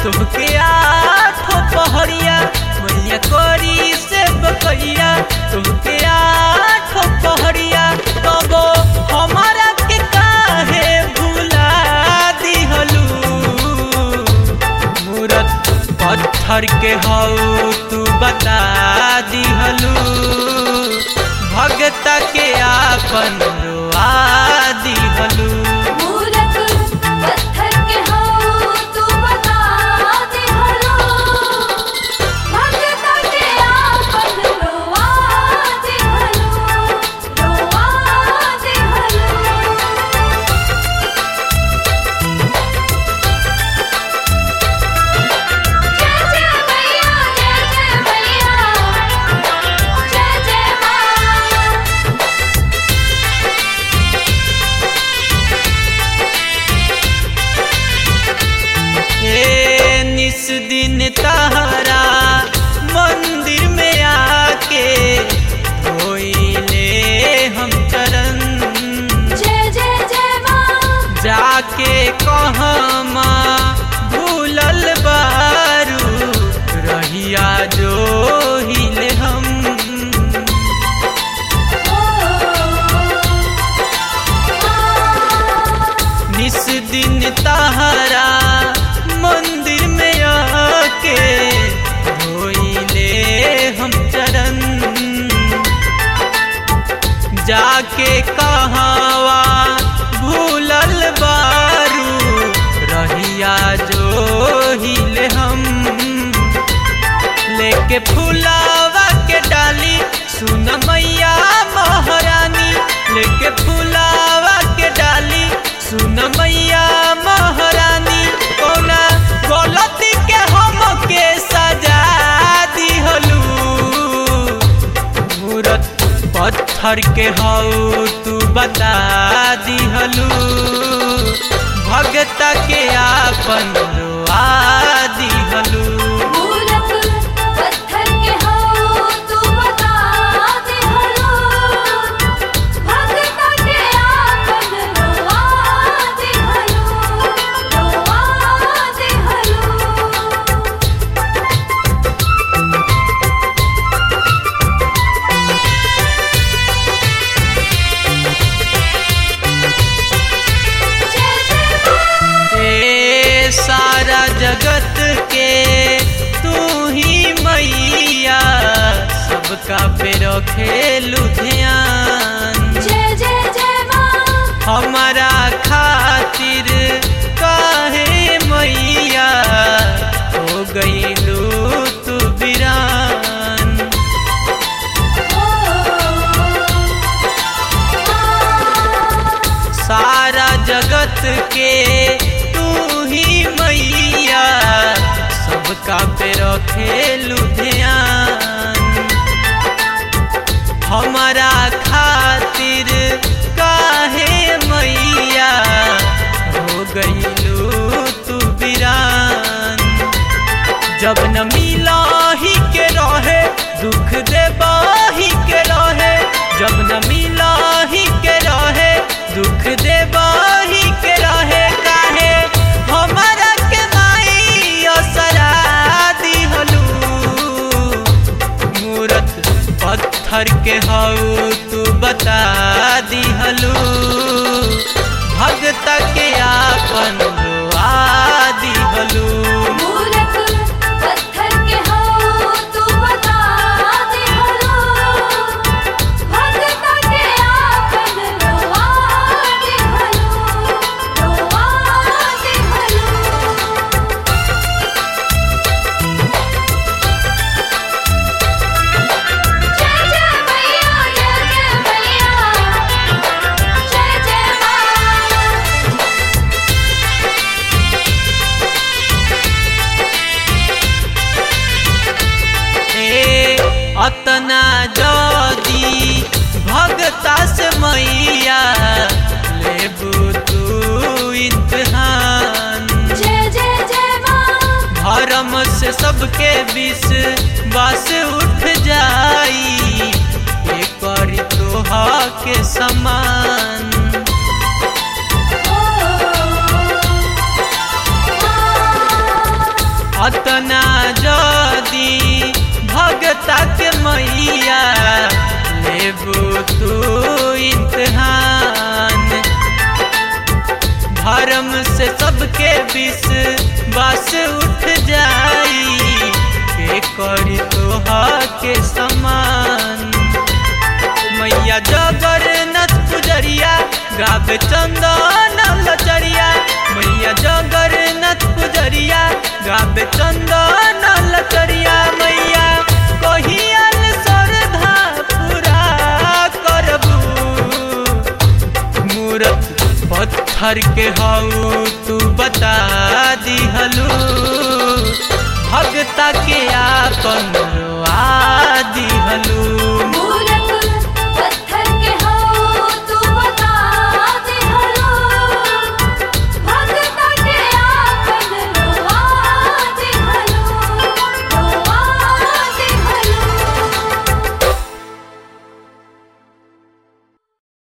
तुमके आठो पहरिया मैया करी से बकैया तुमके आठो पहरिया तबो हमारा के काहे भुला दिहलू मूरत पत्थर के हऊ तू बता दिहलू भगत के आपन रुआ दिहलू मूरत पत्थर के हो तू बता दे हलो भगत के आपन रोवा दे हलो रोवा दे हलो जय जय मैया जय जय मैया जय जय मां हे निस दिन तहरा मंदिर में आके धोइले हम चरण जय जय जय मां जाके कहमा भूलल बारू रहिया जो हिले हम निस दिन तहरा मंदिर में आके धोइले हम चरण जाके कहावा भूलल बारू रहिया जो हिले हम लेके फुलावा के डाली सुन मैया महारानी लेके फुलावा के डाली सुन मैया महारानी कौना गलती के हम के सजा दिहलू मूरत पत्थर के हऊ तू बता दिहलू भगत के आपन रुआ दिहलू मूरत पत्थर के हो तू बता दे हलो भगत के आपन रोवा दे हलो रोवा दे हलो जय जय मां ए सारा जगत के तू ही मैया सबका पे रखेलू ध्यान जय जय जय मां हमारा खातिर काहे मैया हो गईलू तू बिरान सारा जगत के तू ही मैया सबका पे रखेलू ध्यान हमारा खातिर काहे मैया हो गईलू तू बिरान जब न मिला ही के रहे दुख देबाही के रहे जब न मिला ही के रहे दुख देबाही के रहे काहे हमारा के माई असरा दिहलू मूरत पत्थर के हऊ तू बता दिहलू भगत के आपन रुआ दिहलू मूरत पत्थर के हो तू बता दे हलो भगत के आपन रोवा दे हलो रोवा दे हलो जय जय मैया जय जय मैया जय जय मां ए अतना जदी भगता से मैया लेबू तू इम्तहान जय जय जय मां धर्म से सबके विष बस उठ जाई ये करी तोहा के समान अतना जदी भगता के मैया लेबू तू इम्तहान धर्म से सबके विष बस उठ जाई के करी तोहा के समान मैया जगन्नाथ पुजरिया गावे चंदन लचरिया मैया जगन्नाथ पुजरिया गावे चंदन लचरिया मैया कहियाल श्रद्धा पूरा करबू मूरत पत्थर के हऊ तू बता दिहलू भगता के आपन रोआ दिहलू